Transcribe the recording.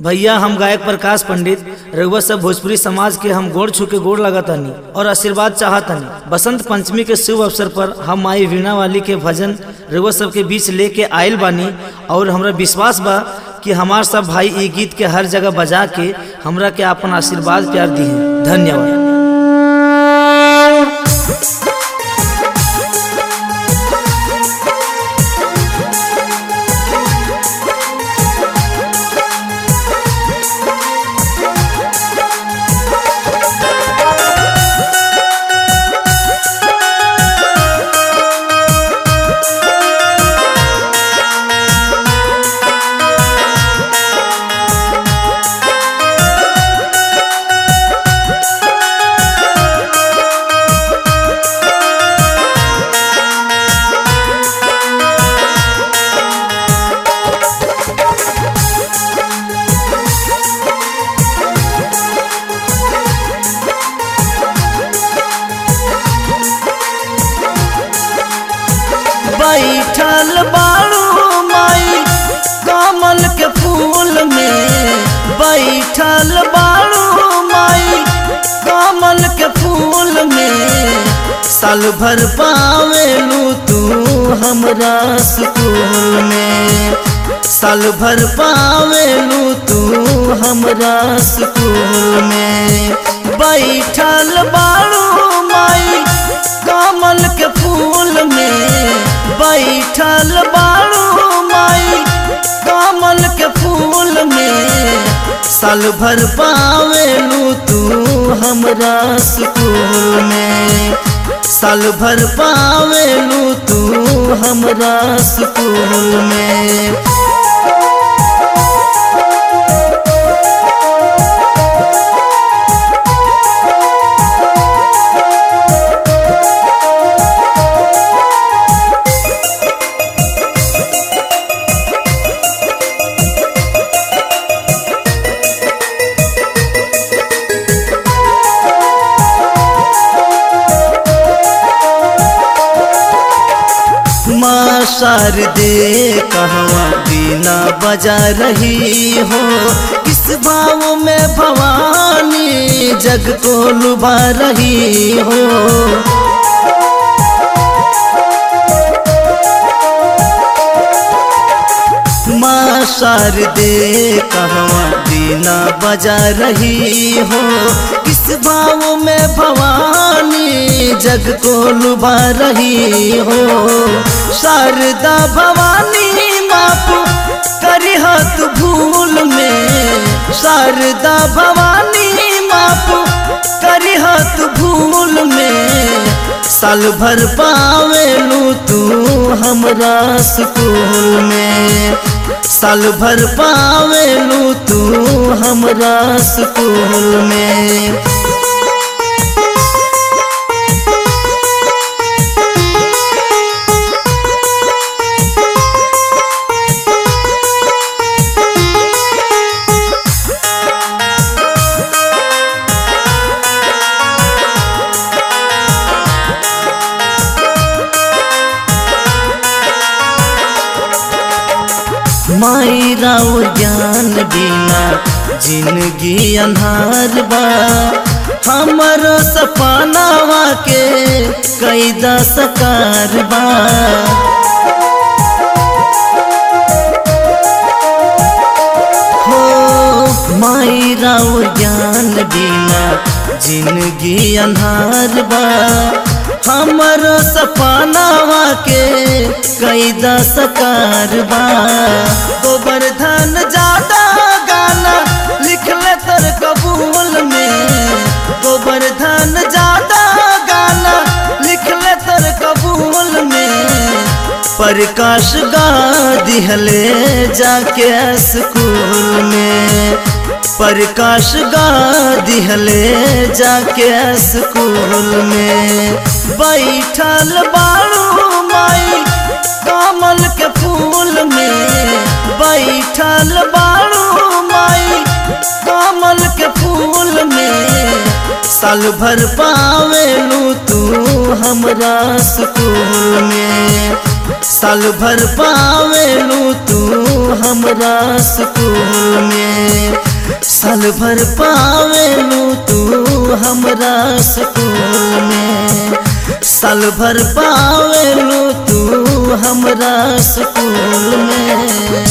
भैया हम गायक प्रकाश पंडित रघुवा सब भोजपुरी समाज के हम गोड़ छू के गोड़ लगतनी और आशीर्वाद चाहतनी बसंत पंचमी के शुभ अवसर पर हम माई वीणा वाली के भजन रघुवा सब के बीच लेके आयल बानी और हमरा विश्वास बा कि हमार सब भाई ई गीत के हर जगह बजा के हमरा के अपन आशीर्वाद प्यार दी धन्यवाद बैठल बाड़ू माई कमल के फूल में बैठल बाड़ू माई कमल के फूल में साल भर पावेलू तू हमरा स्कूल में साल भर पावेलू तू हमरा स्कूल में बैठल बाड़ू माई कमल के फूल में बैठल बाड़ू माई कमल के फूल में साल भर पावेलू तू हमरा स्कूल में साल भर पावेलू तू हमरा स्कूल में माँ शारदे कहवा बीना बजा रही हो किस भाव में भवानी जग को लुभा रही हो माँ शारदे कहवा बीना बजा रही हो किस भाव में भवानी जग को लुभा रही हो शारदा भवानी मापू करी हाथ भूल में शारदा भवानी मापू करी हाथ भूल में साल भर पावेलू तू हमरा स्कूल में साल भर पावेलू तू हमरा स्कूल में माई राव ज्ञान बिना जिंदगी अन्हार बा हमरो सपनावा के कैदा सकार बा हो माई राव ज्ञान बिना जिंदगी अन्हार बा हमरो सपनावा के कैदा सकार बा गोवर्धन ज्यादा गाना लिखले तर कबूल में गोवर्धन ज्यादा गाना लिखले तर कबूल में प्रकाश गा दिहले जाके स्कूल में प्रकाश गा दिहले जाके स्कूल में बैठल बाड़ू माई कमल के फूल में बैठल बाड़ू माई कमल के फूल में साल भर पावेलू तू हमरा स्कूल में साल भर पावेलू तू हमरा स्कूल में साल भर पावेलू तू हमरा स्कूल में साल भर पावेलू तू हमरा स्कूल में